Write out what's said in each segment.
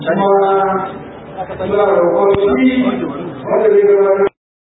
kuma muna roƙon shi wanda zai gabatar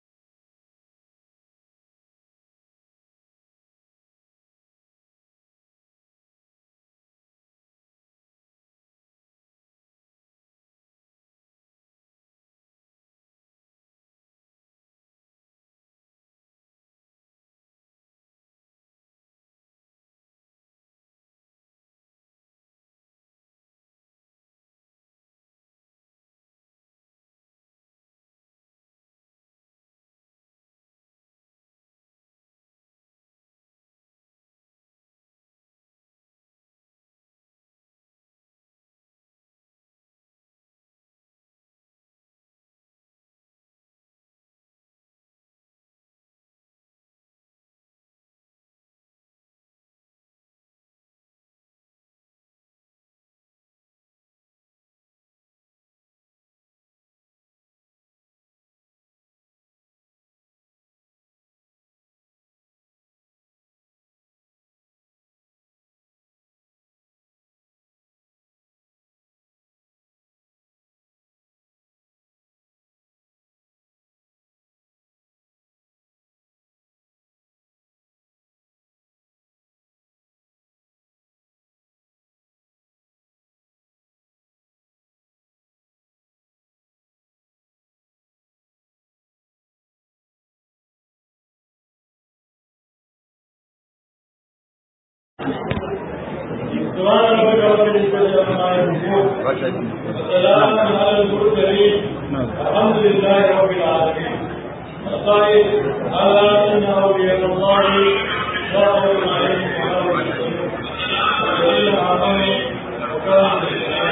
سبحان ربك رب العزة عما يصفون وسلام على المرسلين الحمد لله رب العالمين القائل ألا إن أولياء الله لا خوف عليهم ولا هم يحزنون والذين آمنوا وكانوا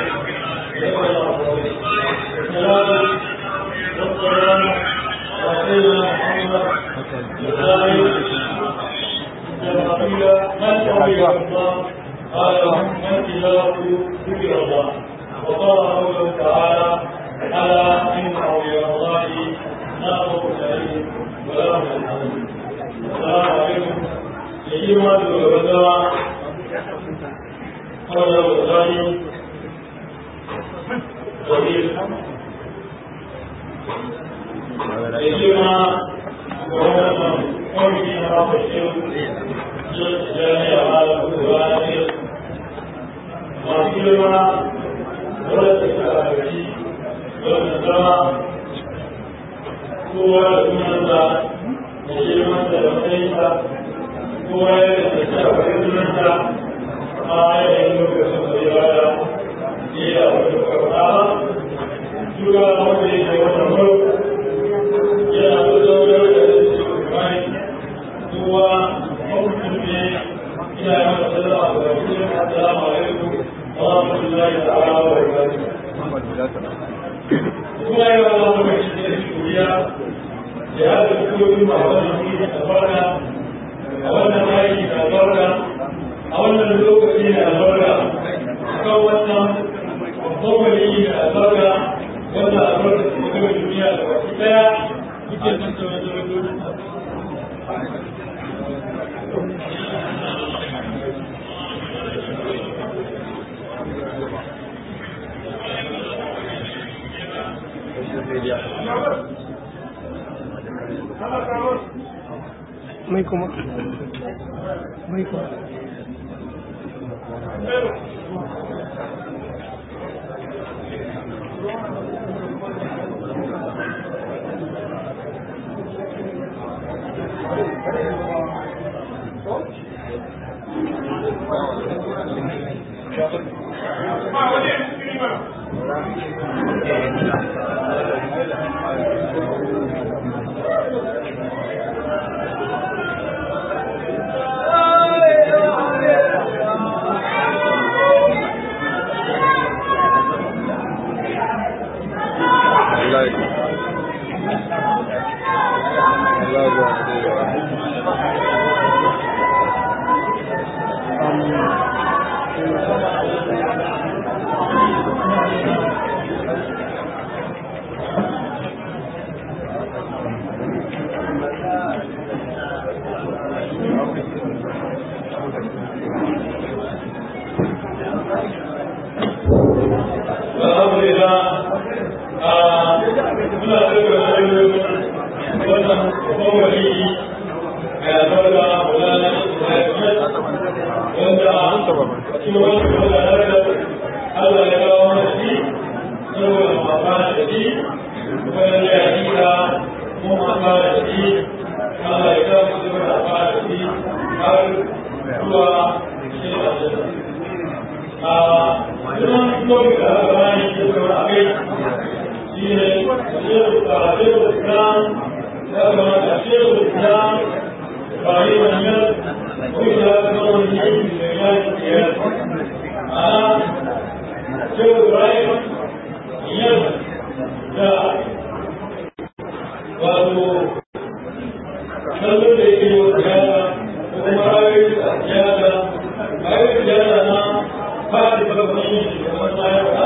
بالسلام والسلام على سيدنا محمد الثاني جماعية من أولياء الله قال من تلاوة ذكر الله وقال قوله تعالى ألا إن أولياء الله لا خوف عليهم ولا هم يحزنون السلام عليكم يجمع الوزراء قال الغزالي وزير يجمع قومي رب الشيخ جامع على الوزراء masu girma wadda suka halarci wadda zama kowa da sunansa da girmansa da matsayinsa kowa ya da ta shafa sunansa a yanayin lokacin da ya bada ne da wani kwakwa Tura wanda ya ke wata maro yana da zaunar da su kamar kowa mamutum ne ina yi masa sallama ga wasu assalamu alaikum ورحمة الله تعالى وبركاته. kuma yi wa Allah mai shi da shuriya da ya da kuma a wannan wuri da albarka a wannan aiki da albarka a wannan lokaci da albarka kan wannan babban wani da albarka wanda albarka ke gaba duniya da baki daya kuke tattauna da mai kuma mai kuma الشيخ الشيخ الاسلام لما الشيخ الاسلام ابراهيم النيل وشهاده نور الدين في مجال القياده انا الشيخ ابراهيم النيل جاء wato kallon da yake wa siyasa ko kuma rayuwar da siyasa rayuwar siyasa na fadi babban yin shugaban bayan ba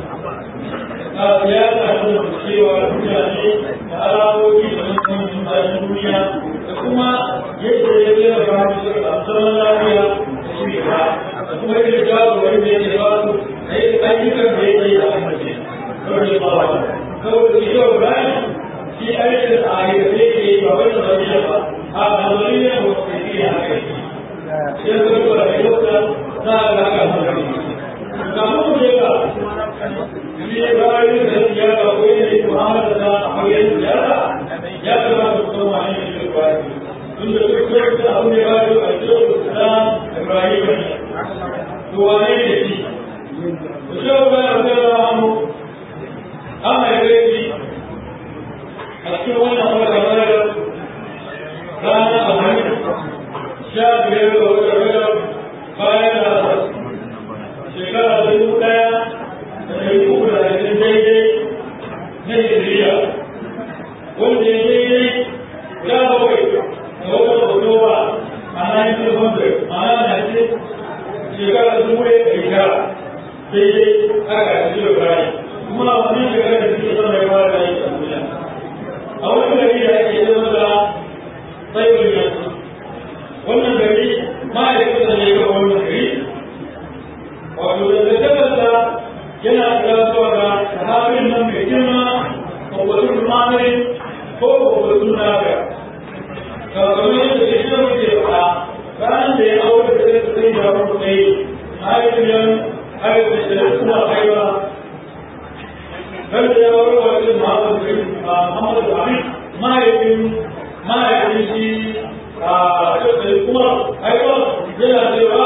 a siyasa ta da cewa mutane da alamomi da mutum bayan duniya da kuma yadda ya zai da ba su a zaman lafiya da shi ba da kuma yadda jagorar da yake ba su da yadda ayyukan da yake yi a amince kawai ba ba kawai da shi yau bayan shi aikin a aikace ke yi ba wai da zariya ba a da zariya ba su ke yi a kai sai ka duba da yau da za a ga kan hankali ga mu ne ba shi bayan da ya ga ko ne Muhammad da Ahmad ya ya kamata ku san wani ne shi ba tun da duk da abu ne ba da ajiyar Islam Ibrahim to wane ne shi ku shi ba ya da mu amma ya shi a cikin wannan wata rana rana a hannun sha biyar da wata rana bayan da shekara dubu ɗaya da ɗari uku da ashirin daidai na Hijiriya wanda ya daidai guda bakwai da watan Oktoba a 1900 ma'ana na ce shekara dubu ɗaya da shekara daidai aka yi da bayan kuma wannan shekara da suke sama ya fara da yi a duniya a wani gari da ake yi masa tsaibin yanzu wannan gari ma'aikata ne ga wannan gari wato da tattabarsa yana kira zuwa ga sahabin nan mai girma kwakwasun mamarin ko kwakwasun naga kakamakon yadda ke shi muke faɗa ranar da ya aure da zai sai da wani tsaye mahaifiyar haifar da kuma haifa kada ya aure wa irin Muhammadu Buhari mahaifin mahaifin shi a shekaru kuma haifa yana cewa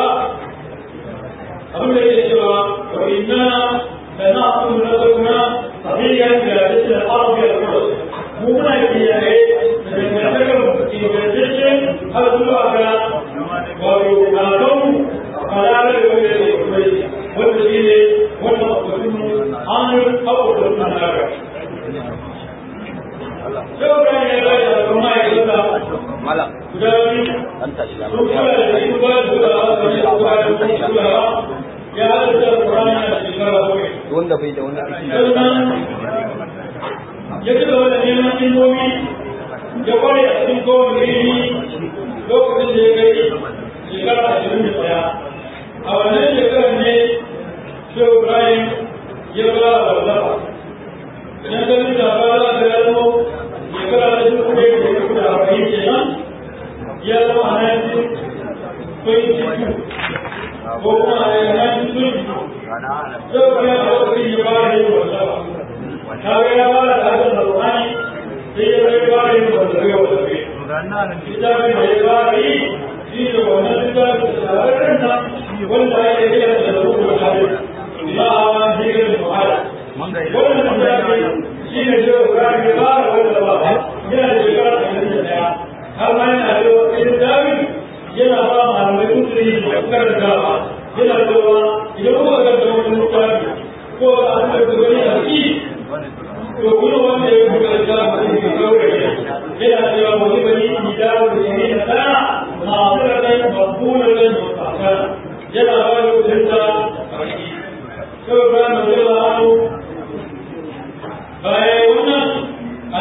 abin da yake cewa wa inna da na kuma na zauna sahihan da yake arabi da kuma mu muna kiyaye da dangantakar ingantaccen har zuwa ga wato alaƙonmu malala da wanda yake kuma wanda shi ne wannan abubuwan hannun abubuwan nan daga Yau da ya zai da kuma ya zata Malam, guda biyu an tashi da sun kula da shi ba da kula da shi ba da kula ya halitta Qur'ani a shekara bakwai. wanda bai da wani aiki da Sannan ya ci gaba da neman ilmomi ya kware a cikin kowane ilimi lokacin da ya kai shekara ashirin da ɗaya. A wannan shekarar ne Shehu Ibrahim ya ba da wallafa. Idan ka bi da ba za ka yaro shekara da dubu ɗaya da dubu da arba'in kenan ya zama a nan ko kuma a nan sun zai kuma ya ɗauki ya ba da yin wallafa. Ta ga ya ba da hakan da ruhani sai ya zai ba da yin wallafe wallafe. Littafin da ya ba da yi shi ne wannan littafin da shahararren nan wanda ake kira da rubutu da hadin. Ba a wani hirin muhala. Wannan littafin shi ne shi ya ba da wanda ba yana da shekara ashirin da ɗaya. Har ma yana da wani littafin yana ba malamai kusuri da karantawa yana cewa idan kuka karanta wani littafi ko a an da gani a ci to kuma wanda ya buga littafi da ke gauraye yana cewa wani bani ni dawo da shi na sana masu rakai mabuna da mutaka yana ba da kudinta a ciki sau ba na zama hannu bayan wannan a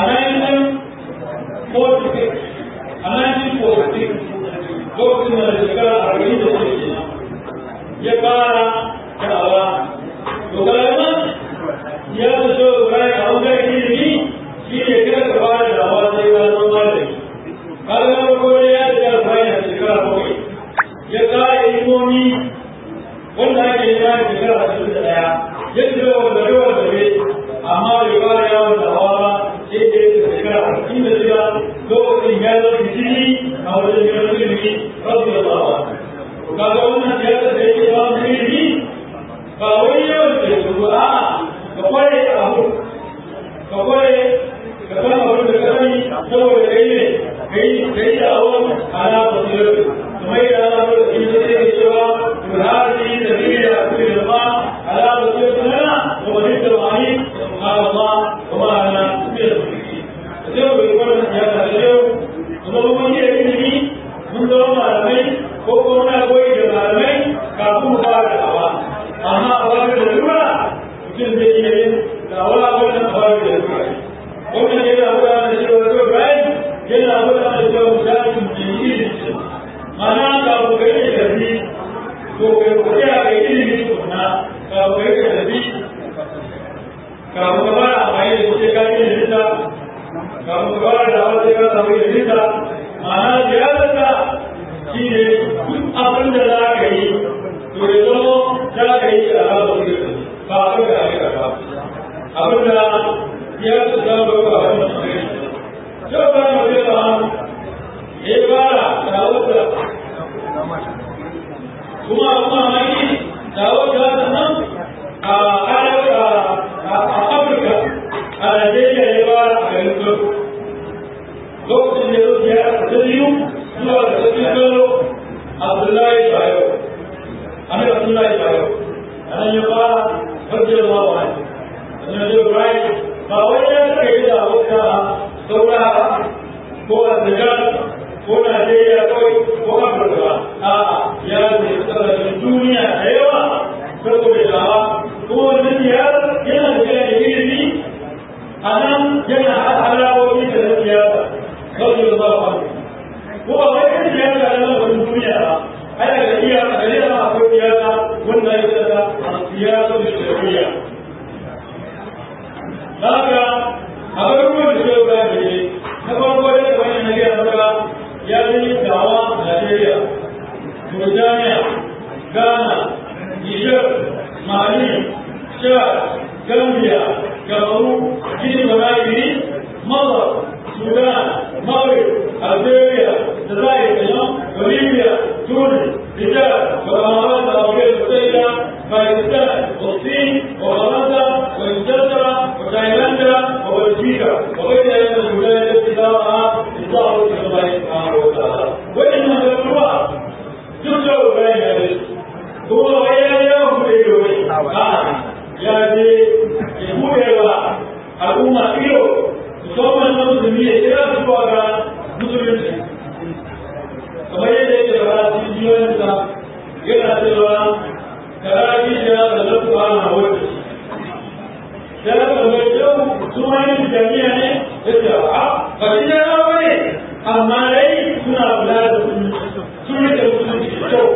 1946 a 1946 lokacin da shekara arba'in da shi ya fara da'awa to kalaman ya fi so bayan a wajen ilimi shi ne kada ka fara da'awa sai ka zama malami kaga na farko ne ya riga da bayan shekara bakwai ya kare ilimomi wanda ake yi bayan shekara ashirin da ɗaya ya ci gaba da yawan zabe amma bai fara yawon da'awa ba sai da ya shekara arba'in da shida lokacin ya zo fitini a wajen yawan ilimi rabbi da bawa kaga wannan siyasa da yake ba mu ilimi ba wai yawan da su a ka kware abu ka kware Allah kuma ana tafiya da ciki sai mu yi wannan siyasa da yau kuma mun yi ilimi mun zama malamai ko kuma muna koyi da malamai kafin mu fara da'awa amma a wani da lura mutum zai iya yin da'awa wannan a wani da lura wannan yana gwada da cewa zai bayan yana gwada da cewa misali mutum yi ilimi ma'ana kafin ka yi tafi to kai kuɗi a kai ilimi tukuna kafin ka yi tafi kafin ka fara amfani da kuɗi ka yi ilimin kafin ka fara da'awa sai ka samu ilimin ma'ana ziyararsa shi ne duk abin da za ka yi to ya zama za ka yi a raba su ba a ga aika ba abin da ya su za ba ba a wannan shi yau ba mu zai ba ya fara da wata kuma kuma maki da wata nan a arewa a afirka a najeriya ya fara a garin kano lokacin da ya zo ziyara ta biyu zuwa da sarki bello abdullahi bayo amir abdullahi bayo a nan ya fara hajjar ma wa ne a nan ya rai ba wai ya suka yi da wata saura ba ko a zagar ko najeriya kawai ko afirka ba a ya ce kasashen duniya da yawa saboda dawa kuma wannan ziyarar yana da da ilimi a nan yana halawoyi da na siyasa kawai da ba ba ko ba wai kan siyasa da nan wani duniya ba ana da iya a gare da akwai siyasa wanda ya tsada siyasa da shari'a haka a garuruwan da zai ba da ne na farko da kamar yana gaya maka ya zai dawa a Najeriya Mauritania Ghana Niger Mali Chad Gambia Kamaru Guinea Conakry Masar Sudan Maghrib Algeria Jazair Yemen Bolivia Tunis Niger والإمارات العربية المتحدة باكستان والصين وفرنسا وإنجلترا وتايلاند وبلجيكا وغيرها من الولايات التي دارها إصدار إلى الله سبحانه وتعالى وإنها الأموال ترجع بين هذه هو غير يوم بيومي يا دي يقول يا al'umma iyo musamman na musulmi ya kira su zuwa ga musulunci kamar yadda yake da cikin jiyoyinsa yana cewa karaji da da lafi ana wata ya ga mai yau su ma yin jami'a ne ya ce a ba shi ne na bane amma dai suna kula da sun rike musulunci da kyau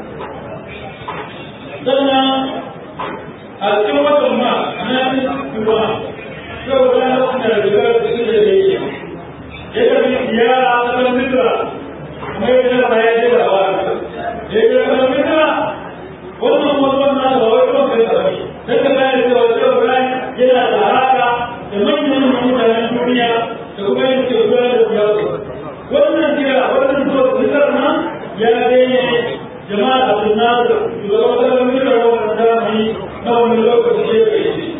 sannan a cikin watan ma a nan kuma yau da lokacin da rigar da su da yake ya tafi ziyara a ƙasar misra kuma ya ce ba ya ce da hawa da ya ce ƙasar misra wannan mutuwan na da wai kuma kai tsarki sai ka gane cewa cewa Ibrahim yana da haraka da manyan mutanen duniya da kuma yin ke gudanar da siyasa wannan kira wannan zuwa misar nan ya daina jama'a abin nasu shugaban ƙasar misra wannan zamani na wani lokaci ya kai shi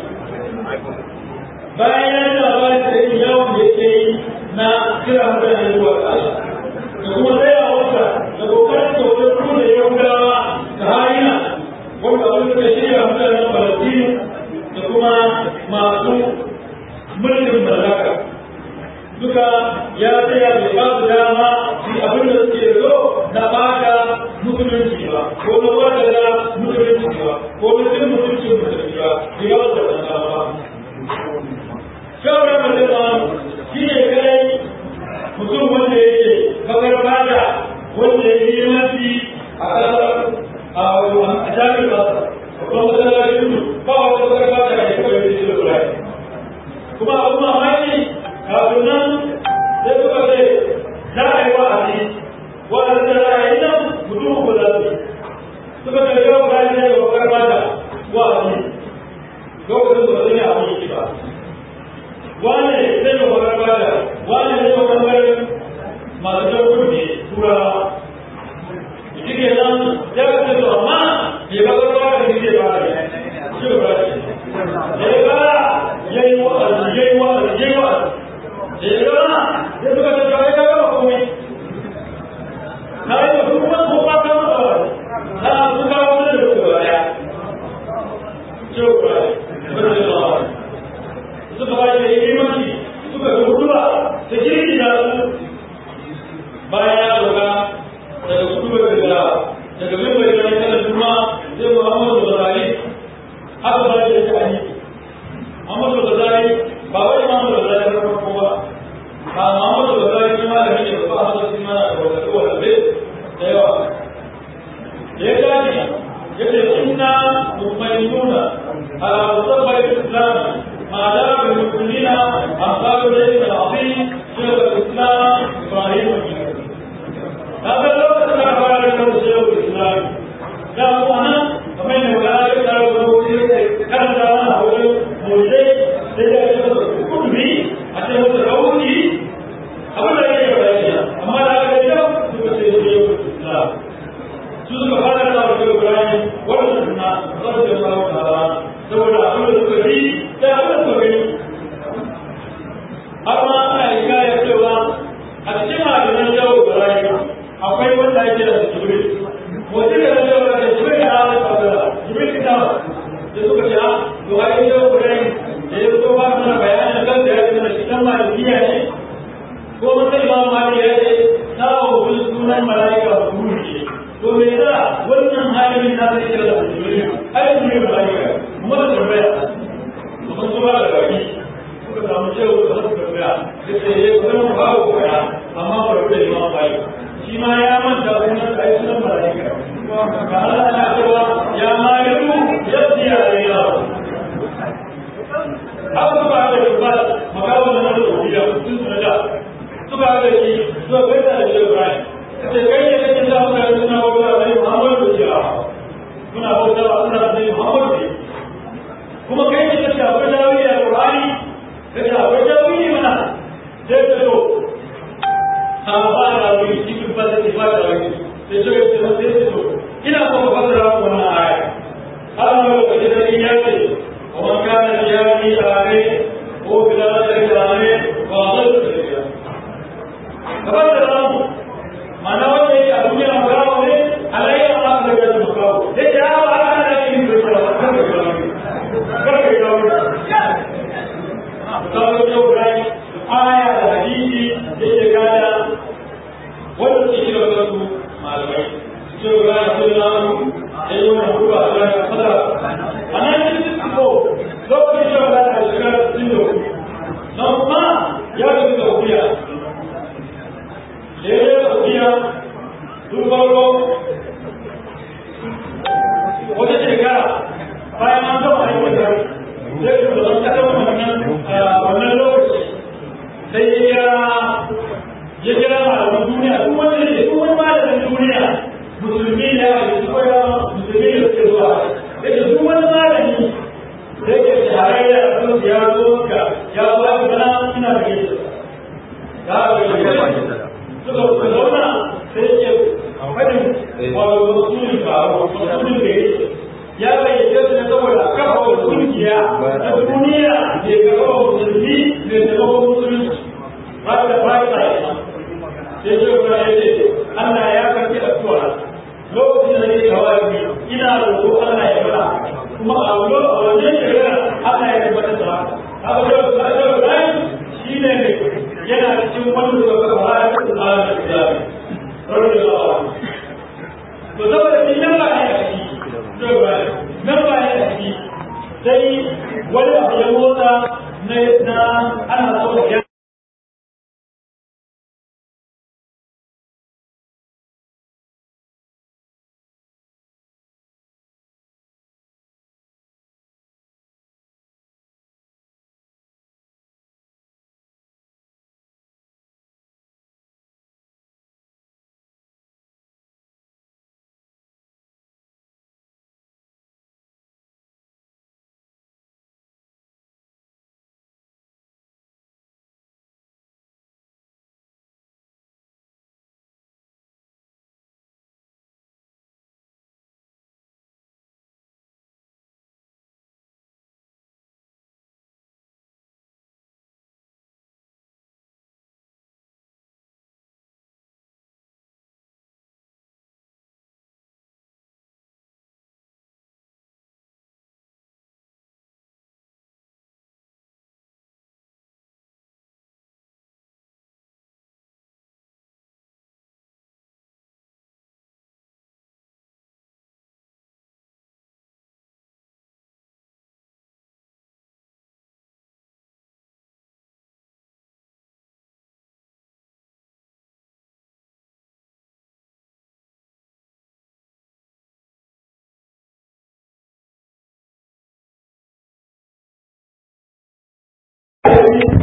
bayan ya ji labarin da yin yawon da yake yi na kira mutane zuwa ga Allah da kuma tsayawarsa da kokarin kyautar kuma da yahudawa da harina wanda abin da shirya mutanen falastinu da kuma masu mulkin mallaka duka ya tsaya bai ba su dama su abin da suke so na baka musulunci ba ko na wadda musulunci ba ko na cin mutuncin musulunci ba bai ba su da dama shawarar mutum shi ne kai mutum wanda yake bakar fata wanda ya yi mafi a ƙasar a jami'ar ƙasa babban matsalolin su ba wata bakar fata da ya kawai da shi da kula kuma abu mamaki kafin nan sai suka ce za a yi wa'azi wa'azi da za a yi nan mutum ku za su suka ce yau ba ne ga bakar fata wa'azi lokacin da ba zai abin yi ba wane zai ga bakar fata wane zai ga bangaren masu jan kudi turawa shi ke nan ya kace to amma bai bakar fata ne zai fara shi ba shi da ya fara ya yi wa'azi ya yi wa'azi ya yi wa'azi da ya gama ya suka ce to ai ka gama komai na yi da su kuma ko ba ka masa wa'azi na su kawo da su gaba daya shi ba shi ba wai imamu da zai na farko ba ba Muhammadu da zai yi malami ne ba a sosai mana da wata wata da yawa ya gane ya ce inna mutmainuna ala musabbar islam ma da bi musulmina amsalu da ibn azim shaykh al-islam ibrahim هذا لو كان على الشيخ الاسلام لا هو انا ومن ولا يقدر كان انا هو موجود كل بي حتى هو تقولي أولا يا أما لا يجب تبصير الإسلام su suka fara da wasu Ibrahim wanda suna zarce Allah ta'ala saboda abin da suka yi da abin da suka yi har ma ana yi kaya cewa a cikin ma'adanan yau Ibrahim akwai wanda ake da Jibril mutum da zai wa da Jibril da Allah ta'ala Jibril da da suka ce a to ai yau Ibrahim da ya zo ba mana bayanin kan da ya ce na cikin malikiya ne ko mutum ba ma ya ce sawo sunan mala'ika ruhi to me yasa wannan halin na zai kira da jibril ai jibril malaika kuma da tambaya kuma su ba da baki suka samu cewa da su tambaya yace eh kuma ba ku ya amma ba da imam bai shi ma ya manta sunan ai sunan malaika ga Allah na cewa ya maliku yabdi alayya haka ba da ba magawa na da rubiya sun sunada suka ga shi suka gaita da Ibrahim kace kai ne kake da mutane suna bauta da Muhammadu da ya suna bauta da Allah da Muhammadu ne kuma kai ne kake akwai dawi a Qur'ani kace akwai dawi mana sai ka to sahaba da wani cikin fasa ce fata wani sai ce ce sai ce to ina so ka fasara wannan aya Allah ya kace da ya ce wa man kana yawmi ame ko bila da ame wa dhalla kamar da ramu mana wanda yake a duniya makawo ne alayya Allah da ya zama makawo da ya ba ana da yin da ya ba kan da ya kan da ya ba kawo yau rai aya da hadisi da ke gada wanda ke kira da su malamai su rai sun lamu da yi wannan hudu a rai fada a nan cikin ko lokacin da ba da shekara 64 na kuma ya tafi da wuya da ya tafiya tun farko wata shekara bayan an gama aikin da zai fi da kasar wannan wannan lokaci sai ya kira ya kira malaman duniya duk wani ne duk wani malamin duniya musulmi ne a yi koya musulmi da suke zuwa ya ce duk wani malami da yake shahararra a kan ya zo ka ya zo a gana ina da gaisa ya ga suka suka zauna sai ke fadin wato rasulun ka rasulun da ya bayyana su ne saboda kafa wa kungiya ta duniya da ya kafa wa musulmi da taimakon musulunci ba da ba ta yi sai ce kuma ya ce Allah ya karɓi addu'a lokacin da nake kawai ina roƙo Allah ya fara kuma a wajen shekara Allah ya tabbatar da haka haka da da shi ne yana cikin wanda suka kafa hayar tsarin islami rarrabe da awa to saboda shi nan ba ya ciki nan ba ya ciki sai wani abu ya motsa na ana so ya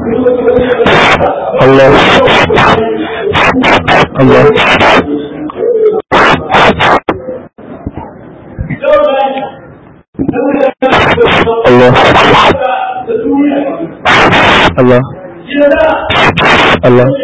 Allah Allah Allah Allah Allah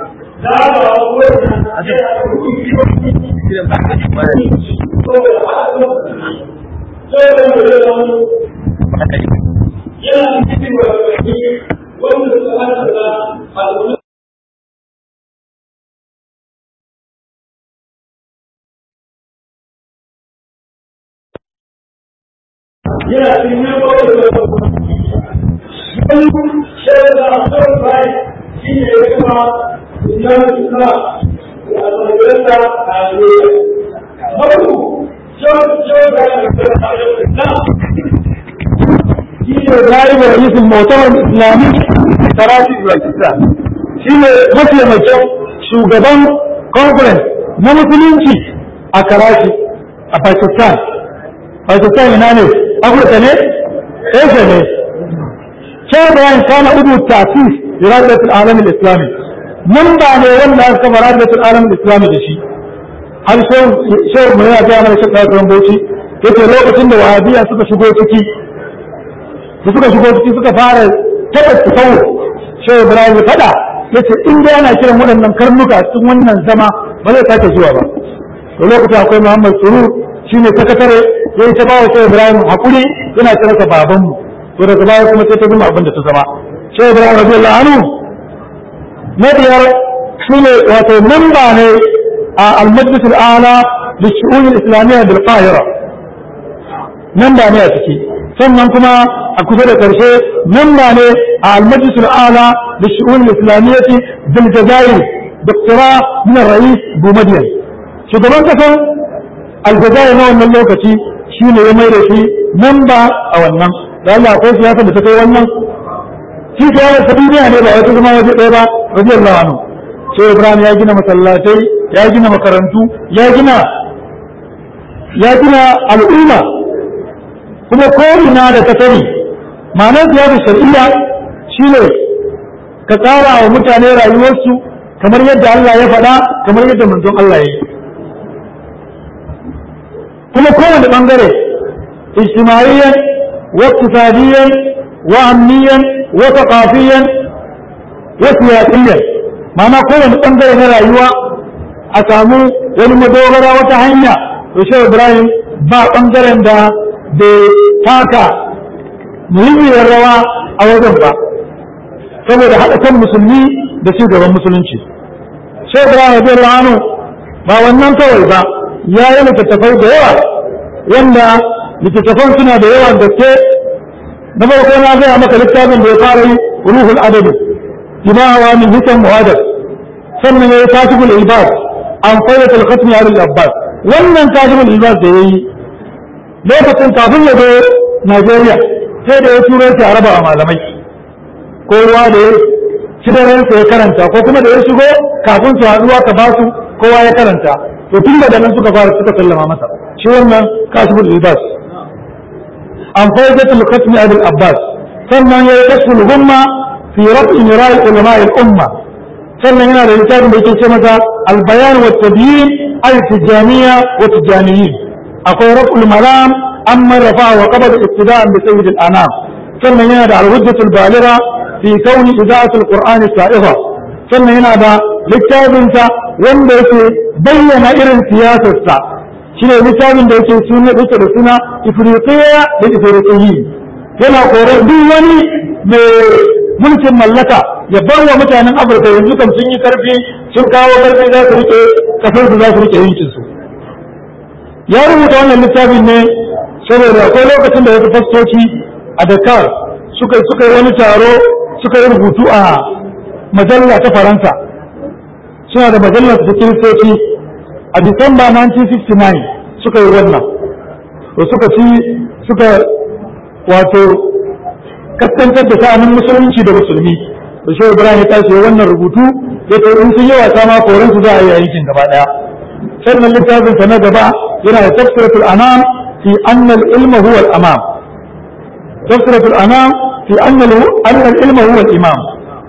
yana cikin yin kawai da wani shaidar da kawai bai shi ne ya kuma islam islam a tsakirinsa a duniya. Mabu, shaidar da islam shi ne zai da ra'isul mu'tamar islami tarafi pakistan shi ne mataimakin shugaban conference na musulunci a karachi a pakistan pakistan ina ne afirka ne asia ne sai bayan kana udu tasis iradatul alam islami nan ba ne wanda aka kafa iradatul alam islami da shi har shehu mai yana gaya mana shakka kan bauchi yace lokacin da wahabiya suka shigo ciki da suka shigo ciki suka fara taɓa tsawo shehu ibrahim ya faɗa yace in dai ana kiran waɗannan karnuka cikin wannan zama ba zai sake zuwa ba to lokacin akwai muhammad surur shine sakatare ya yi ta bawa shehu ibrahim hakuri yana kira sa babanmu to daga baya kuma sai ta zama abin da ta zama shehu ibrahim radiyallahu anhu na biyar shine wato mamba ne a al-majlis al-ala للشؤون الإسلامية بالقاهرة ممبا ne a ciki sannan kuma a kusa da ƙarshe mamba ne a al-majlis al-ala للشؤون الإسلامية بالجزائر دكتوراه من الرئيس بومدين shugaban kasar aljazair na wannan lokaci shi ne ya mai da shi mamba a wannan da Allah akwai siyasa da ta kai wannan shi siyasa ta duniya ne ba wata zama waje ɗaya ba radiyallahu anhu sai Ibrahim ya gina masallatai ya gina makarantu ya gina ya gina al'umma kuma ko ina da ka sani ma'anar siyasa shar'iyya shine ka tsara wa mutane rayuwarsu kamar yadda Allah ya faɗa kamar yadda manzon Allah ya yi kuma kowane ɓangare ijtimaiyan wa iktisadiyan wa amniyan wa thaqafiyan wa siyasiyan ma'ana kowane ɓangare na rayuwa a samu wani madogara wata hanya to shehu ibrahim ba ɓangaren da bai taka muhimmiyar rawa a wajen ba saboda haɗa kan musulmi da ci gaban musulunci shehu ibrahim radiyallahu anhu ba wannan kawai ba ya yi littattafai da yawa wanda littattafan suna da yawan gaske na farko na gaya maka littafin da ya fara yi ruhul adabi bima hawa min hisan muhadar sannan ya yi kashiful ibad an fayyata al-khatmi al abbas wannan kashiful ibad da yayi lokacin kafin ya zo Najeriya sai da ya turo shi a raba a malamai ko ruwa da ya ci da ransa ya karanta ko kuma da ya shigo kafin su haɗuwa ka basu kowa ya karanta to tun daga nan suka fara suka sallama masa shi wannan kashiful libas an faidatul khatmi abul abbas sannan ya yi kashful humma fi raf'i mira'i ulama al umma sannan yana da littafin da yake ce masa al bayan wa tabyin al tijaniya wa tijaniyin akwai raf'ul malam amma rafa'a wa qabada ittida'an bi sayyid al anam sannan yana da al hujjatul baligha fi kauni ida'atul qur'ani sa'ifa sannan yana da littafinsa wanda yake bayyana irin siyasarsa shi ne littafin da yake suna yake da suna ifriqiya da ifriqiyi yana korar duk wani mai mulkin mallaka ya bar wa mutanen afirka yanzu kan sun yi karfi sun kawo karfi za su rike kasar su za su rike yankin su ya rubuta wannan littafin ne saboda akwai lokacin da wasu fastoci a dakar suka suka yi wani taro suka yi rubutu a majalla ta faransa suna da majallar ta kiristoci a disamba 1969 suka yi wannan to suka ci suka wato kaskantar da sha'anin musulunci da musulmi da shi ibrahim ya tashi wannan rubutu ya ce in sun yi wasa ma koren su za a yi yankin gaba daya sannan littafin sa na gaba yana da tafsiratul anam fi anna al-ilma huwa al-amam tafsiratul anam fi anna al-ilma huwa al-imam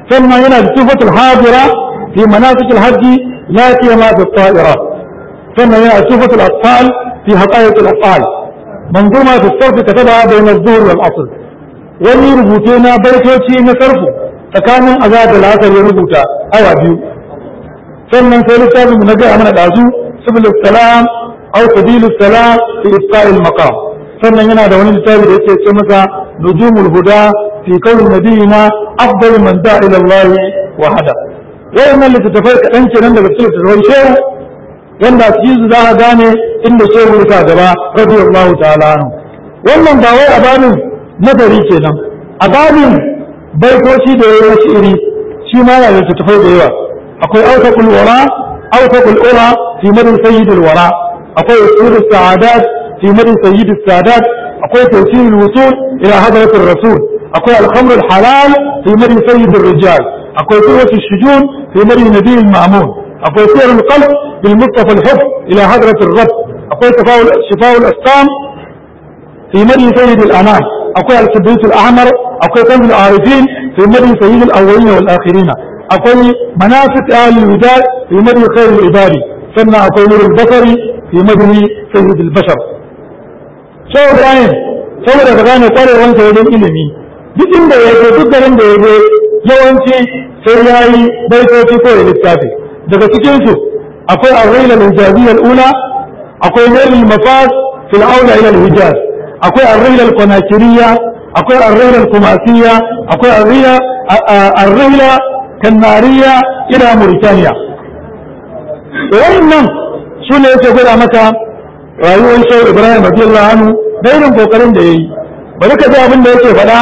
ثم هنا الصفة الحاضرة في مناسك الحج لا سيما في الطائرة ثم هنا صفة الأطفال في حقائق الأفعال منظومة في الصرف كتبها بين الظهر والعصر wani rubutu na baitoci na sarfu tsakanin azad da lasar ya rubuta awa biyu sannan sai littafin na gaya mana dazu subul salam aw sabil salam fi isqa'il maqam sannan yana da wani littafi da yake ce masa nujumul huda fi qawli nabiyina afdal man da'a ila Allah wa hada wayannan littattafai kaɗan kenan daga cikin littattafai shehu wanda su yi za a gane inda shehu ya gaba radiyallahu ta'ala anhu wannan ba wai a babin nazari kenan a babin baitoci da yayi wasu iri shi ma yana da littattafai da yawa akwai autaqul wara autaqul ura fi madin sayyidul wara akwai usul sa'adat fi madin sayyidus sadat akwai tawsil wusul ila hadratir rasul akwai al-khamr al-halal fi madin sayyidul rijal akwai quwwatu shujun fi madin nabiyil ma'mun akwai sir al-qalb bil mustafa al-hubb ila hadratir rabb akwai tafawul shifaa al-asqam في مدي سيد الأنام أقول الكبريت الأحمر أقول كنز العارفين في مدي سيد الأولين والآخرين أقول منافق أهل الوداد في مدي خير العباد ثم أقول نور البصر في مدي سيد البشر شو إبراهيم saboda ka gane kwarewansa wajen ilimi duk inda ya je duk garin da ya je yawanci sai ya yi baitoci ko ya littafi daga cikinsu akwai arraila al-hijaziyya al-ula akwai nailul mafaz fil aula ila al-hijaz akwai arrila al-qanakiriya akwai arrila al-kumasiyya akwai arrila arrila kannariya ila Mauritania wannan su ne yake gwada maka rayuwar shehu Ibrahim radiyallahu anhu da irin kokarin da yayi bari ka ji abin da yake faɗa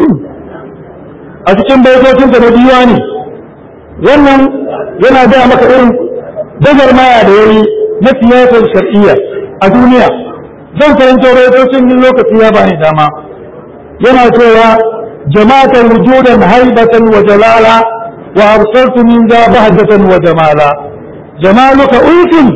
a cikin baitocin da na diwani wannan yana gaya maka irin maya da yayi na siyasar shar'iyya a duniya zan karanto raitocin yin lokaci ya bani dama yana cewa jama'atan wujudan haibatan wa jalala wa arsaltu min za bahjatan wa jamala jamaluka ulfin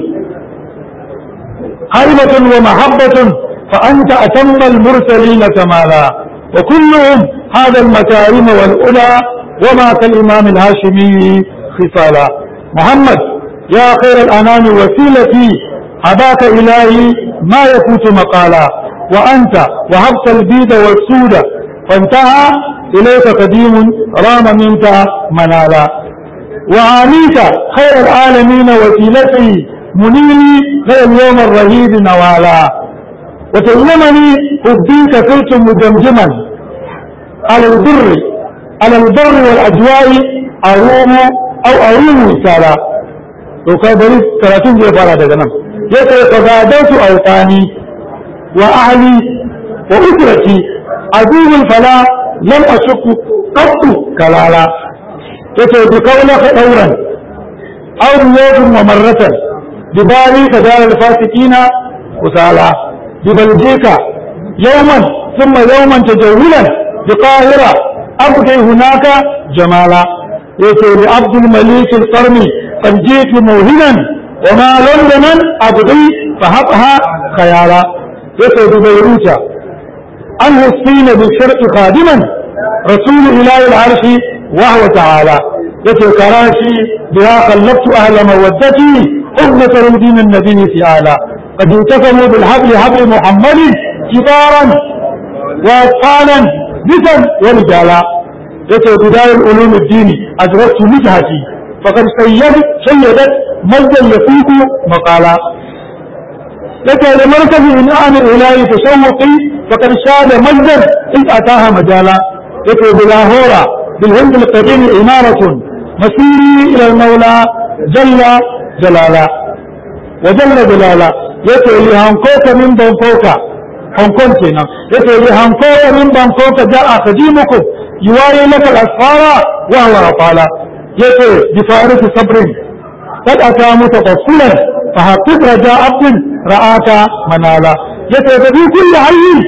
haibatan wa mahabbatun fa anta atamma al-mursalin kamala wa kulluhum hadha al-makarim wal ula وما كالإمام الهاشمي خصالا محمد يا خير الأنام وسيلتي هداك إلهي ما يفوت مقالا وأنت وهبت البيد والسود فانتهى إليك قديم رام منك منالا وعانيت خير العالمين وسيلتي منيني غير اليوم الرهيب نوالا وتعلمني أبديك صرت مجمجما على البر على البر والأجواء أروم أو أروم وسالا وكان بريد ثلاثين زي فارا دقنام يقول فزادت أوطاني وأهلي وأسرتي عدو فلا لم أشك قط كلالا يقول بقولك دورا أو رياض ومرة ببالي كدار الفاسقين وسالا ببلجيك يوما ثم يوما تجولا بقاهرة أبقي هناك جمالا يقول عبد المليك القرني قد جئت موهنا وما لندنا أبغي فهبها خيالا يسعد بيروتا أنه الصين بالشرق خادما رسول إله العرش وهو تعالى يتي كراشي بها خلقت أهل مودتي أغنة دين النبي فعالا قد انتسموا بالحبل حبل محمد كبارا وأطفالا نسا ورجالا يتي بداية العلوم الدين أدركت وجهتي فقد سيدت سيدت مجدا يفوق مقالا لك لمركز إنعام الإلهي تشوقي فقد شاد مجدا إذ أتاها مجالا لك بلاهورا بالهند القديم إمارة مسيري إلى المولى جل جلالا وجل جلالا يتي لهانكوك من بانكوكا هانكون كينا يتي لهانكوك من بانكوكا جاء خديمكم يواري لك الأسفار وهو أطالا يتي بفارس صبر قد أتى متقفلا فحقق رجاء عبد رآك منالا يتبدي كل حي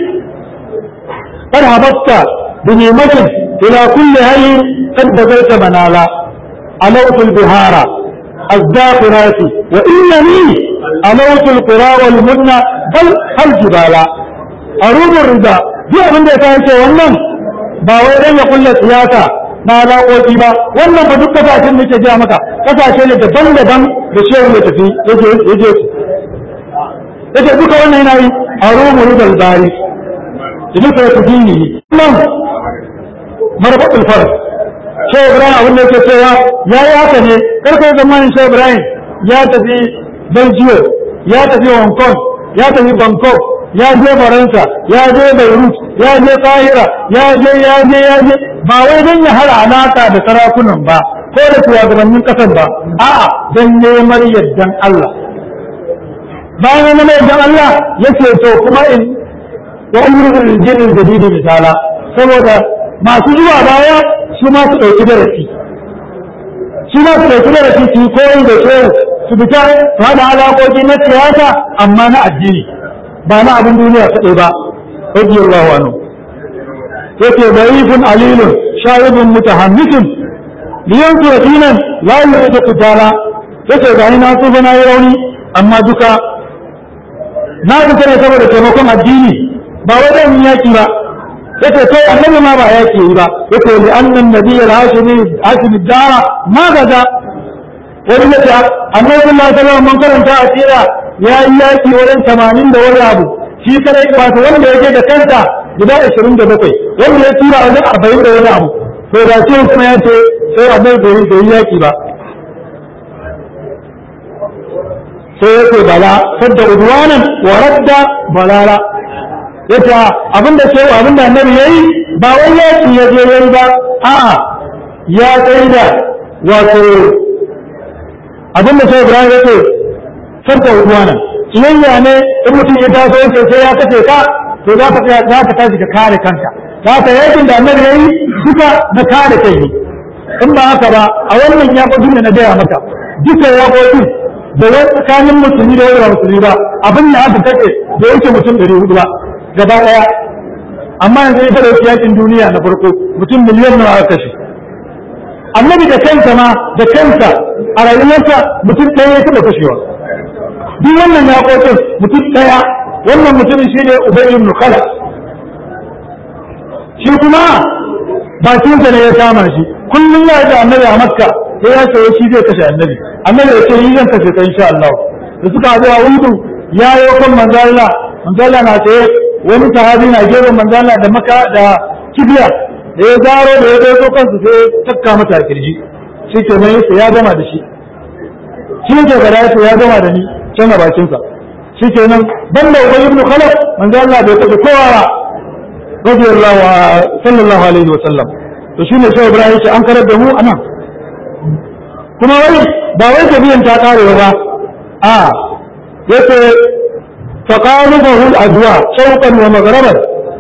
قد هبطت بنعمة إلى كل حي قد بذلت منالا ألوت البهار الزاخرات وإنني ألوت القرى والمنى بل الجبال أروم الرضا دي أبن دي كانت wannan ba wai dan ya kulla siyasa na alaƙoƙi ba wannan ba duk kasashen da ke gaya maka kasashe ne daban-daban da shehu ya tafi yake yake su yake duka wannan yana yi a romu rudal bari da duka ya tafi ne nan marfaɗin far shehu ibrahim abin da yake cewa ya yi haka ne karka yi zamanin shehu ibrahim ya tafi belgium ya tafi hong kong ya tafi bangkok ya je faransa ya je beirut ya je kahira ya je ya je ya je ba wai don ya hada alaka da sarakunan ba ko da shugabannin kasar ba a'a don neman yardan Allah bayan neman yardan Allah yake to kuma in wa umrul jinnin jadidi misala saboda masu zuwa baya su ma su dauki darasi su ma su dauki darasi su koyi da shehu su fita su hada alaƙoƙi na siyasa amma na addini ba na abin duniya kaɗai ba radiyallahu anhu yake da'ifun alilun shahidun mutahammisun liyan su dinan la yuridu qitala yake ga ni na tsufa na yi rauni amma duka na fita ne saboda taimakon addini ba wai dan yaki ba yake kai annabi ma ba yaki yi ba yake li annan nabiyul hashimi hashimi dara ma gaza wani ya ce annabi sallallahu alaihi wasallam mun karanta a tsira ya yi yaki wurin 80 da wani abu shi kadai wato wanda yake da kanta guda 27 wanda ya tura wajen 40 da wani abu to da ce kuma ya ce sai annabi bai bai yi yaki ba sai ya ce bala sadda udwanan wa radda balala yace abinda ce abinda annabi yayi ba wai yaki ya je yayi ba a'a ya tsaida wato abin da sai Ibrahim yake farka uwana kiyayya ne in mutum ya taso yake sai ya kace ka to za ka za ka tashi ka kare kanka za ka yakin da annabi yayi duka na kare kai ne in ba haka ba a wannan ya ko da na gaya maka duka ya ko da wani tsakanin musulmi da wani musulmi ba abin da aka kace da yake mutum 400 ba gaba daya amma yanzu ya fara yakin duniya na farko mutum miliyan nawa aka kashe annabi da kansa ma da kansa a rayuwarsa mutum ɗaya ya taɓa kashewa duk wannan ya kotun mutum ɗaya wannan mutumin shi ne ubay ibn khalaf shi kuma bakinsa ne ya kama shi kullum ya da annabi a makka sai ya sayo shi zai kashe annabi annabi ya ce yi zan kashe ka insha Allah da suka haɗu a wudu ya yi kan manzo Allah manzo Allah na tsaye wani sahabi na gefen manzo Allah da maka da kibiya da ya zaro da ya zo kansu sai ya takka mata a kirji shi ke nan yasa ya gama da shi shi ke gada yasa ya gama da ni can a bakinsa shi ke nan ban da ubayi ibn khalaf manzo Allah bai kashe kowa ba radiyallahu sallallahu alaihi wa sallam to shine sai Ibrahim ce an karar da mu anan kuma wai ba wai tabiyan ta kare ba a yace taqalubahu al-adwa shawqan wa maghraban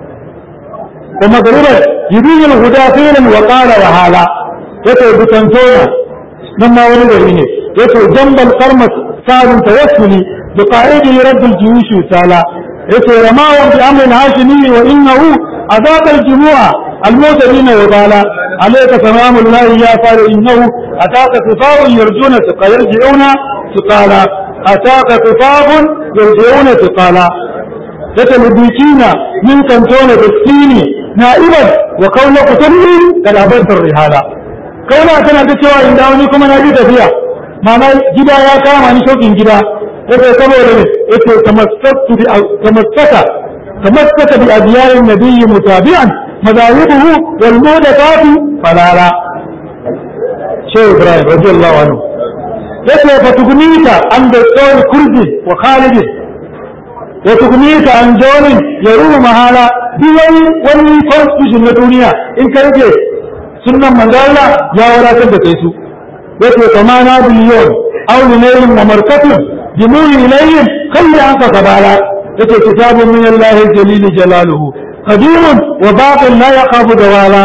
ومغربا يبين الهدى فينا وقال وهالا يتو بتنتونا لما ولدني يتو جنب القرمة صار توسلي بقائده رب الجيوش وسالا يتو رماهم بأمر هاشمي وإنه أذاق الجموع الموتدين وبالا عليك سلام الله يا فار إنه أتاك صفاء يرجون ثقا يرجعون ثقالا أتاك صفاء يرجعون ثقالا يتلبيكين من كنتون بالسيني na'iban wa kauna kuturri da labartar rihala kauna tana ta cewa in dawo ni kuma na ji tafiya ma'ana gida ya kama ni shokin gida yake saboda ne yake tamassaka bi tamassaka tamassaka bi adiyarin nabiyyi mutabi'an madahibuhu wal mudafatu falala shehu ibrahim radiyallahu anhu yake fatugunita an da tsawon kurdi wa khalidin ya tukunita an jonin ya ruhu mahala duk wani wani constitution na duniya in ka rage sunan manzala ya wadatar da kai su yace kama na biliyon aw linayin wa markatun jimuri ilayhim kalli an ka kabala yace kitabun min Allah jalil jalaluhu qadimun wa baqin la yaqabu dawala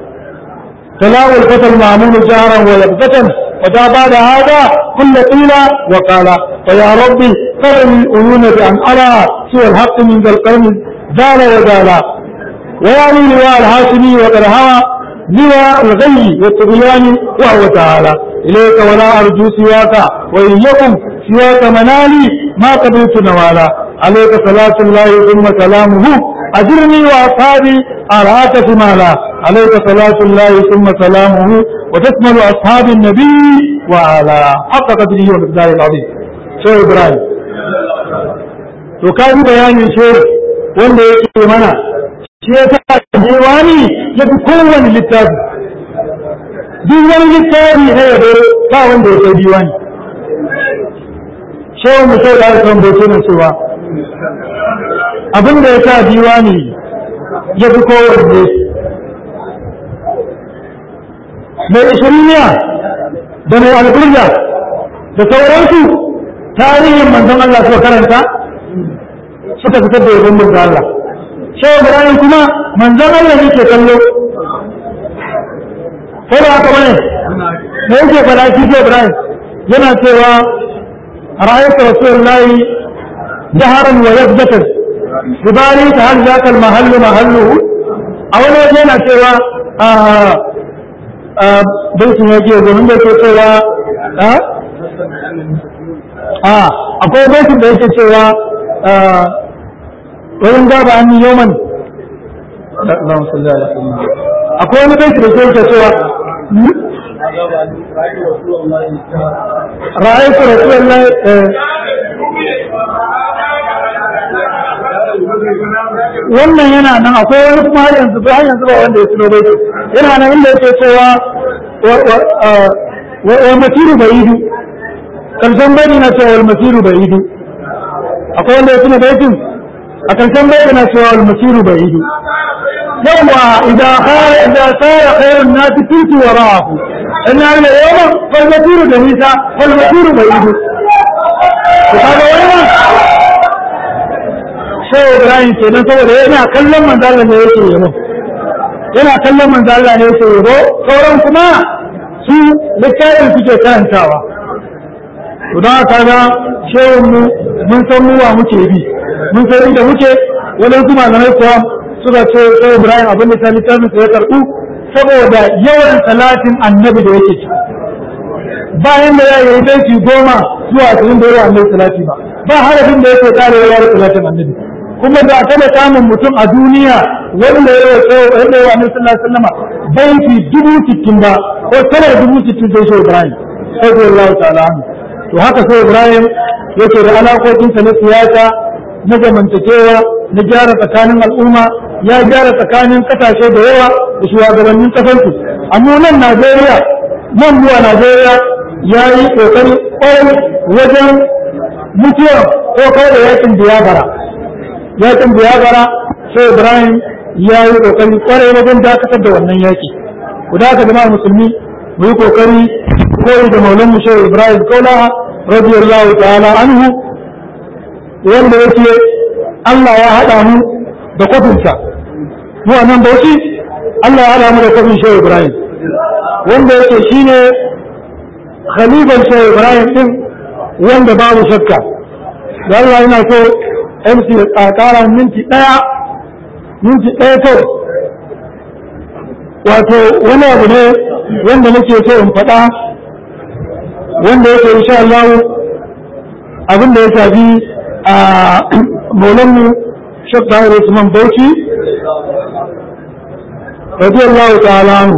تلاو الفتى المعمول جارا ويبغة ودا بعد هذا كل قيل وقال فيا ربي قرن العيون بأن أرى سوى الحق من ذا القرن زال وزال ويعني لواء الهاشمي وقد هوى لواء الغي والطغيان وهو تعالى إليك ولا أرجو سواك وإن يكن سواك منالي ما قبلت نوالا عليك صلاة الله ثم سلامه أجرني وأصحابي أراك شمالا عليك صلاة الله ثم سلامه وتشمل أصحاب النبي وعلى حق قدره ومقداره العظيم شو إبراهيم وكان بيان شيء wanda yake mana shi ya sa diwani ya fi kowane littafi duk wani littafi na yabo ba wanda ya kai diwani shehu mu sai da aka kan bauta na cewa abin da ya sa diwani ya fi kowanne mai ishiriniya da mai alburja da sauransu tarihin manzon Allah suka karanta suka fitar da yabon manzon Allah shehu Ibrahim kuma manzon Allah ne ke kallo ko da haka bane me yake fara shi shehu Ibrahim yana cewa ra'aytu rasulullahi jaharan wa yabdatan bibali ta hal zaka al mahallu mahalluhu a wani waje yana cewa baitin yake domin da ke cewa a akwai baitin da yake cewa wurin gaba an yi yoman akwai wani baitin da ke cewa ra'aytu rasulullahi wannan yana nan akwai wani kuma har yanzu ba har yanzu ba wanda ya tuno baitin yana nan inda yake cewa wa masiru ba'idu karshen baiti na cewa wal masiru ba'idu akwai wanda ya tuna baitin a karshen baiti na cewa wal masiru ba'idu yawwa idan khara idan sara khairun nasi kuntu wara'ahu in ya yi yawan fal masiru da nisa fal masiru ba'idu to kaga wannan sai Ibrahim kenan saboda yana kallon manzo Allah ne yake yabo yana kallon manzo Allah ne yake yabo sauran kuma su littafin suke karantawa to da kaga shehun mu mun san mu wa muke bi mun san inda muke wannan su malamai kuwa suka ce sai Ibrahim abin da littafin sa ya karbu saboda yawan salatin annabi da yake ci bayan da ya yi baiti goma zuwa ashirin da yawa annabi salati ba ba harafin da yake kare yawa salatin annabi kuma da taɓa samun mutum a duniya wanda ya yi wanda ya wani sallallahu alaihi wasallam banki dubu sittin ba ko tara dubu sittin sai shi Ibrahim sai Allah ta'ala to haka sai Ibrahim yake da alaƙoƙinsa na siyasa na zamantakewa na gyara tsakanin al'umma ya gyara tsakanin kasashe da yawa da shugabannin kasarsu amma nan Najeriya nan zuwa Najeriya ya yi ƙoƙari ƙwarai wajen mutuwa ko kai da yakin biyabara yakin biyabara sai ibrahim ya yi kokari kwarai wajen dakatar da wannan yaki ku da aka jama'a musulmi mu yi kokari koyi da maulan mu shehu ibrahim kaulaha radiyallahu ta'ala anhu wanda yake Allah ya haɗa mu da kwafinsa mu a nan bauchi Allah ya haɗa mu da kwafin shehu ibrahim wanda yake shine khalifan shehu ibrahim din wanda babu shakka da Allah yana so MC a ƙara minti ɗaya minti ɗaya kawai wato wani abu ne wanda nake so in faɗa wanda yake insha Allah abin da ya shafi a maulanmu Sheikh Tahir Usman Bauchi radiyallahu ta'ala anhu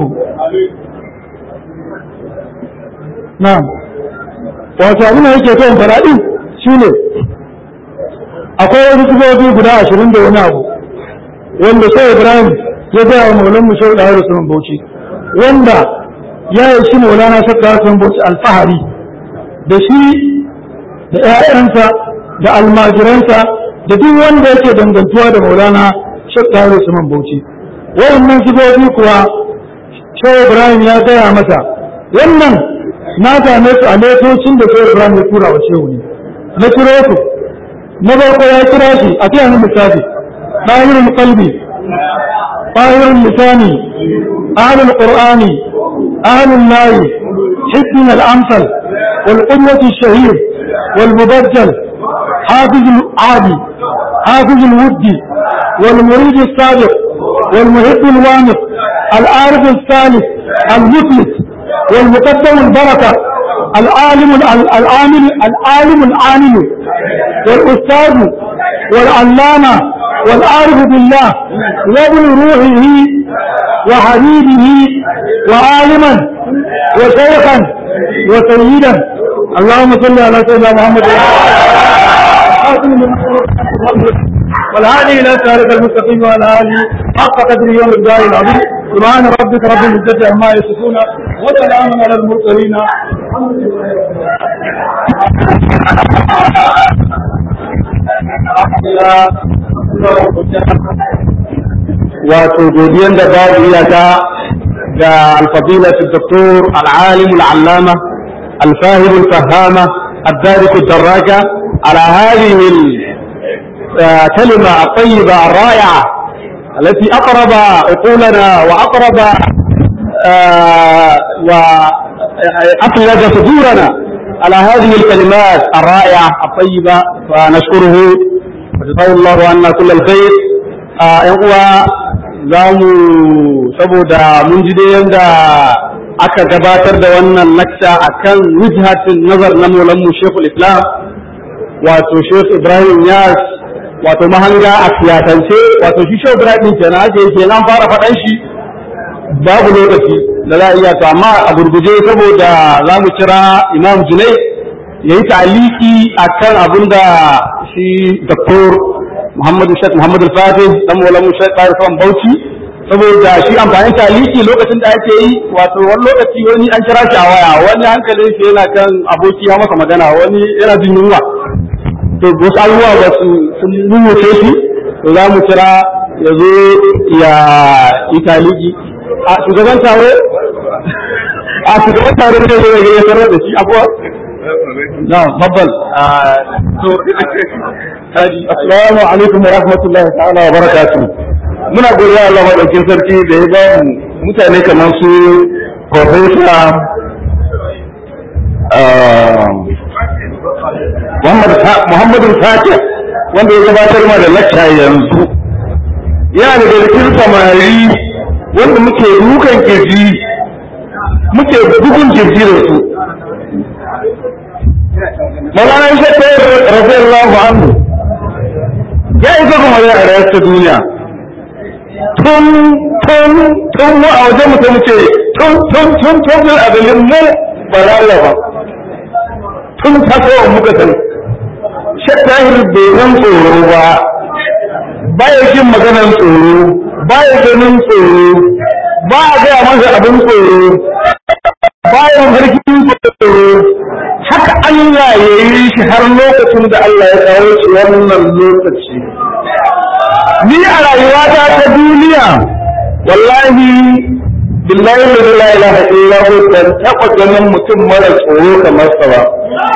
na'am wato abin da yake so in faɗa din shine akwai wasu sifofi guda ashirin da wani abu wanda sai ibrahim ya gaya wa maulan mu shau da sunan bauchi wanda ya yi shi maulana shakka sunan bauchi alfahari da shi da 'ya'yansa da almajiransa da duk wanda yake dangantuwa da maulana shakka sunan bauchi wayannan sifofi kuwa shau ibrahim ya gaya masa wannan na same su a letocin da shau ibrahim ya tura wa shehu ne na kiro su na farko ya kira shi a fiye na misali ɗahirin kalbi ɗahirin lisani ahalin ƙur'ani ahalin layi hibbin al'amsal والقدوة الشهير والمبجل حافظ العادي حافظ الودي والمريد الصادق والمحب الوامق العارف الثالث المفلس والمقدم البركة العالم العامل العالم العامل والأستاذ والعلامة والعارف بالله وابن روحه وحبيبه وعالما وشيخا وسيدا اللهم صل على سيدنا محمد والهادي الى صراط المستقيم وعلى اله حق قدره يوم الدار العظيم سبحان ربك رب العزه عما يصفون وسلام على المرسلين الحمد لله رب wato godiyan da babu iyaka ga alfadilatu doktor al'alim al'allama الفاهم الفهامة الدارك الدراجة على هذه الكلمة الطيبة الرائعة التي أقرب عقولنا وأقرب وأفلج صدورنا على هذه الكلمات الرائعة الطيبة فنشكره وجزاه الله عنا كل الخير يقوى zamu saboda mun ji dai yanda aka gabatar da wannan lakca akan wujhatin nazar na maulanmu Sheikhul Islam wato Sheikh Ibrahim Yas wato mahanga a siyasance wato shi Sheikh Ibrahim kenan ake yake nan fara faɗan shi babu lokaci da za a iya to amma a gurguje saboda za mu kira Imam Junai ya yi ta'aliki akan abin da shi Dr. Muhammadu Sheikh Muhammad Al-Fatih dan maulanmu Sheikh Farfan Bauchi saboda shi amfanin taliki lokacin da ake yi wato wani lokaci wani an kira shi a waya wani hankalin shi yana kan aboki ya masa magana wani yana jin yunwa to wasu abubuwa ba su sun numuce shi to za mu kira ya zo ya yi taliki a shugaban taro a shugaban taro ne zai ya tarar da shi abuwa na babbal to assalamu alaikum wa rahmatullahi ta'ala wa barakatuh muna godiya Allah madaukin sarki da ya ba mu mutane kamar su profesa Muhammadu Fatih wanda ya gabatar ma da lacca yanzu yana da cikin samari wanda muke dukan kirji muke bugun kirji da su Maulana Isa Tayyar radiyallahu anhu ya isa kuma ya a ta duniya tun tun tun mu a wajen mutum ce tun tun tun tun tun a dalilin mu ba za ba tun tasowa muka san shattahir bai nan tsoro ba baya jin maganar tsoro baya ganin tsoro ba a gaya masa abin tsoro baya harkin tsoro haka Allah ya yi shi har lokacin da Allah ya kawo shi wannan lokaci ni a rayuwata ta duniya wallahi billahi la ilaha illa hu ban taɓa ganin mutum mara tsoro kamar sa ba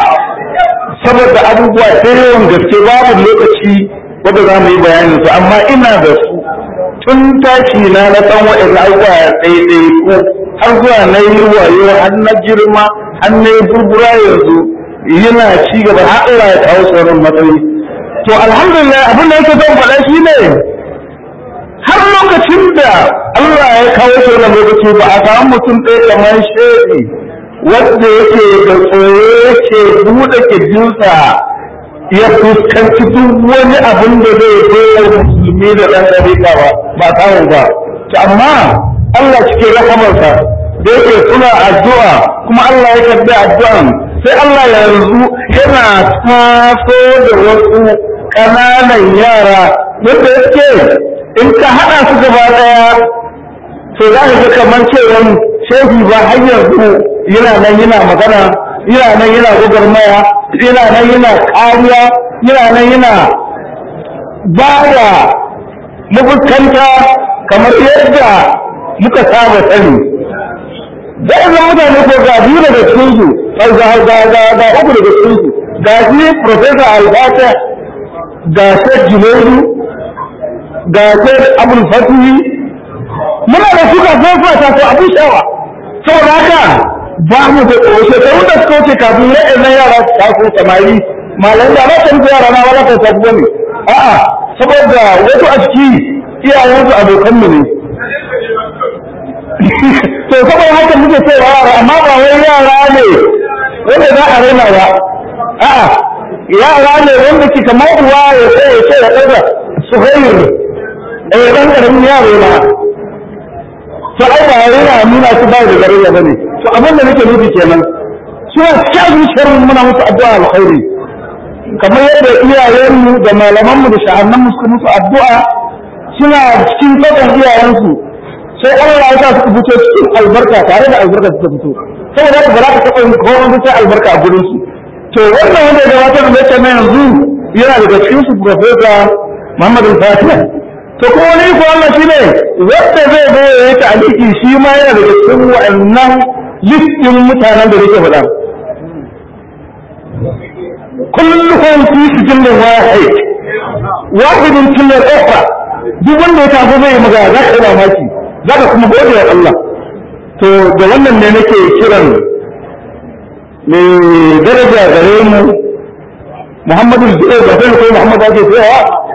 saboda abubuwa da yawan gaske babu lokaci wanda za mu yi bayanin su amma ina da su tun tashi na na san wa'in abubuwa ɗaiɗai ko har zuwa na yi wayo har na girma har na yi burbura yanzu yana ci gaba har Allah ya kawo sauran matsayi to alhamdulillah abin da yake zan faɗa shi ne har lokacin da Allah ya kawo shi wannan lokaci ba a samu mutum ɗaya kamar shehi wanda yake da tsoro yake buɗe kirjinsa ya fuskanci duk wani abin da zai bayar musulmi da ɗan ɗariƙa ba ba samu ba to amma Allah cikin rahamarsa da yake suna addu'a kuma Allah ya karɓi addu'an sai Allah yanzu yana taso da wasu ƙananan yara wanda yake in ka haɗa su gaba ɗaya to za ka ga kamar cewa shehi ba har yanzu yana nan yana magana yana nan yana gwagwarmaya yana nan yana kariya yana nan yana ba da mafuskanta kamar yadda muka saba sani da izin mutane ko ga biyu daga cikinsu ga ga ga ga uku daga cikinsu ga shi professor albata ga shek junaidu ga shek abul fatihi muna da suka zofa ta ko abin shawa saboda haka ba mu da shekaru da suka wuce kafin na yara su taso samari malam da ba ta rufe yara na wala ta tafi bane a'a saboda wasu a ciki iyayensu abokanmu ne to saboda haka muke cewa yara amma ba wai yara ne wanda za a raina ba a'a yara ne wanda ke kamar uwa ya ce ya ce ya ɗaga suhair eh dan karamin yaro na to ai ba yana nuna su ba da daraja bane to abin da nake nufi kenan suna cikin zuciyar mu muna musu addu'a alkhairi kamar yadda iyayenmu da malamanmu da sha'annan suka musu addu'a suna cikin tsakan iyayensu sai Allah ya sa su fito cikin albarka tare da albarka suka fito saboda haka ba za ka taɓa yin komai sai albarka a gurin su to wannan wanda ya gabatar da lecture na yanzu yana daga cikin su professor Muhammad al-Fatiha to ko wani ko Allah shine wanda zai zo ya yi ta'aliki shi ma yana daga cikin wa'annan listin mutanen da nake faɗa كلهم في سجن واحد واحد كل الأخرى duk wanda ya tafi zai maga za ka yi mamaki za ka kuma gode wa Allah to da wannan ne nake kiran mai daraja gare mu Muhammadu Zubair ba sai ko Muhammadu ake cewa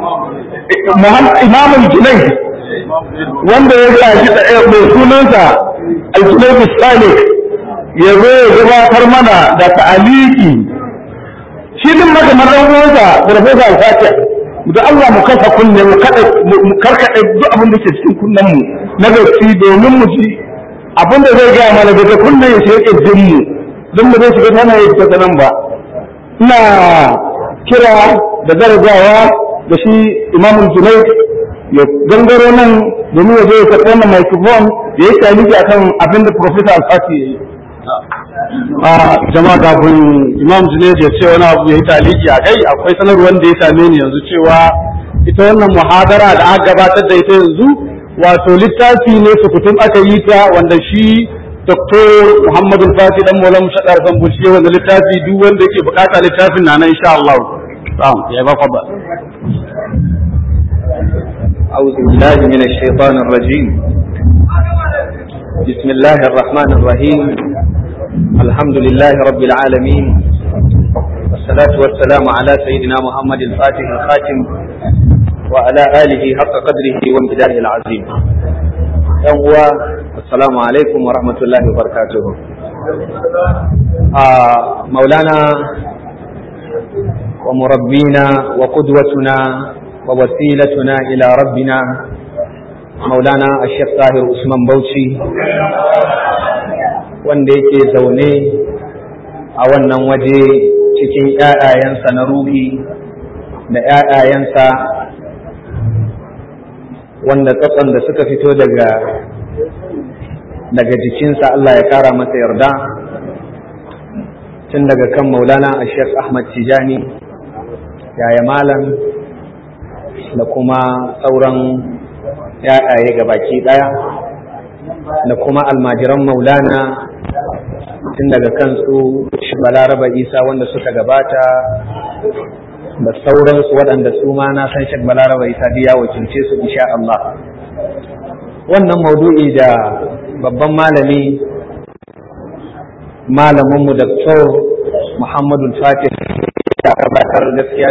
Imam Junayd wanda ya gaji da mai sunansa Al-Junayd Salih ya zo ya gabatar mana da ta'aliki shi din maka madan uwansa Professor Al-Fatih da Allah mu kafa kunne mu kada mu karkade duk abin da ke cikin kunnen mu na gaci domin mu ji abin da zai gaya mana daga kunnen ya shiga kirjin mu don mu zai shiga tana ya fita nan ba ina kira da darajawa da shi Imam Junaid ya gangaro nan domin ya zo ya karɓi wannan microphone ya yi taliki akan abin da Professor Al-Fatih ya yi a jama'a kafin imam junaid ya ce wani abu ya yi taliki a kai akwai sanarwar da ya same ni yanzu cewa ita wannan muhadara da aka gabatar da ita yanzu wato littafi ne sukutun aka yi ta wanda shi Dr. Muhammadu Fati dan Mola Mushadar Zambuci wanda littafi duk wanda yake bukata littafin na nan insha Allah. Na'am, ya ba fa ba. أعوذ بالله من الشيطان الرجيم بسم الله الرحمن الرحيم الحمد لله رب العالمين والصلاة والسلام على سيدنا محمد الفاتح الخاتم وعلى آله حق قدره وامتداره العظيم يوم السلام عليكم ورحمة الله وبركاته آه مولانا ومربينا وقدوتنا ووسيلتنا إلى ربنا مولانا الشيخ طاهر عثمان بوشي wanda yake zaune a wannan waje cikin ‘ya'yayensa na ruhi da ‘ya'yayensa wanda tsatson da suka fito daga daga jikinsa Allah ya kara masa yarda tun daga kan maulana a Sheikh Ahmad Tijani yaya malam da kuma sauran ‘ya'yaye baki ɗaya da kuma almajiran maulana tun daga kansu balaraba isa wanda suka gabata da sauransu waɗanda su ma na san shek balaraba isa biya wakilce su insha Allah wannan maudu'i da babban malami malaminmu Dr. Muhammadu Fatih ya gabatar gaskiya